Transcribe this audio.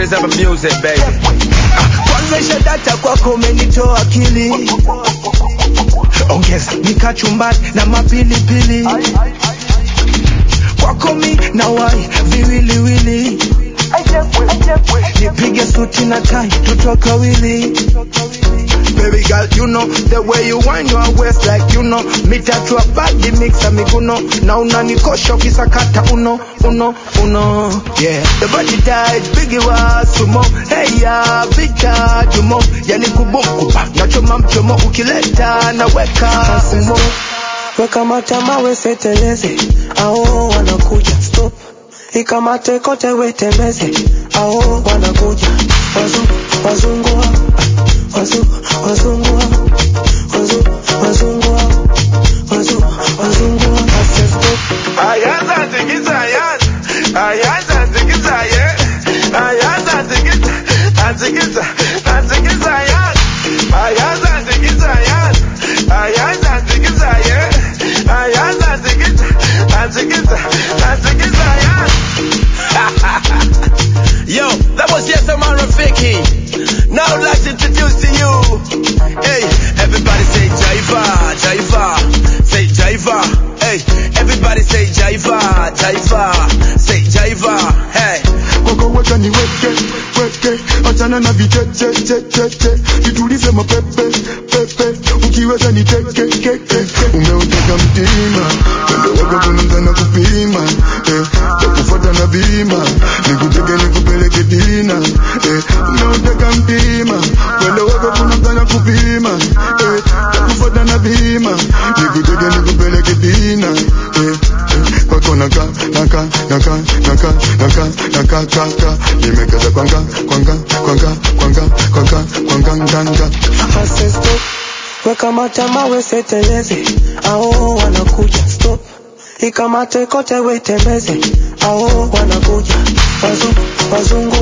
series of music, baby. kwanza isha data kwako umenitoa akili ongeza nikachumbani na mapilipili kwako mi na wai viwiliwili nipige suti na tai tutoke wili Baby girl, you know the way you wind your waist like you know mitatu bagi mixa miguno na unanikosha ukisakata uno uno uno yeah the body tight bigi wa sumo hey ya vita jumo yani kubumkupa nachoma mchomo ukileta naweka umo weka matama weseteleze ao wanakuja stop ikamate kote wetembeze ao wanakuja wazu wazungua wazu wazungua wazu wazungua wazu wazungua ase stop Ayaza tikiza ayaza, ayaza tikiza yeah. Ayaza tikiza, atikiza, atikiza ayaza. Ayaza tikiza ayaza, ayaza tikiza yeah. Ayaza tikiza, atikiza, atikiza ayaza. Yo, that was yes, I'm Rafiki. Now I'd like to introduce to you. Hey, everybody say Jaiva, Jaiva, say Jaiva. Hey, everybody say Jaiva, Jaiva, say Jaiva. Hey. kwako weka ni weke weke achana na vichechechecheche vitulize mapepe pepe ukiweza ni teke keke umeuteka mtima pendo wako kunamzana kupima eh, takufuata na bima nikuteke nikupeleke dina eh, umeuteka mtima pendo wako kunamzana kupima eh, takufuata na bima nikuteke nikupeleke dina eh, eh, kwako naka naka naka naka naka naka kaka nimekaza kwanga kwanga kwanga kwanga kwanga kwanga nganga ase stop weka matama weseteleze ao wanakuja stop ikamate kote wetembeze ao wanakuja wazu wazungu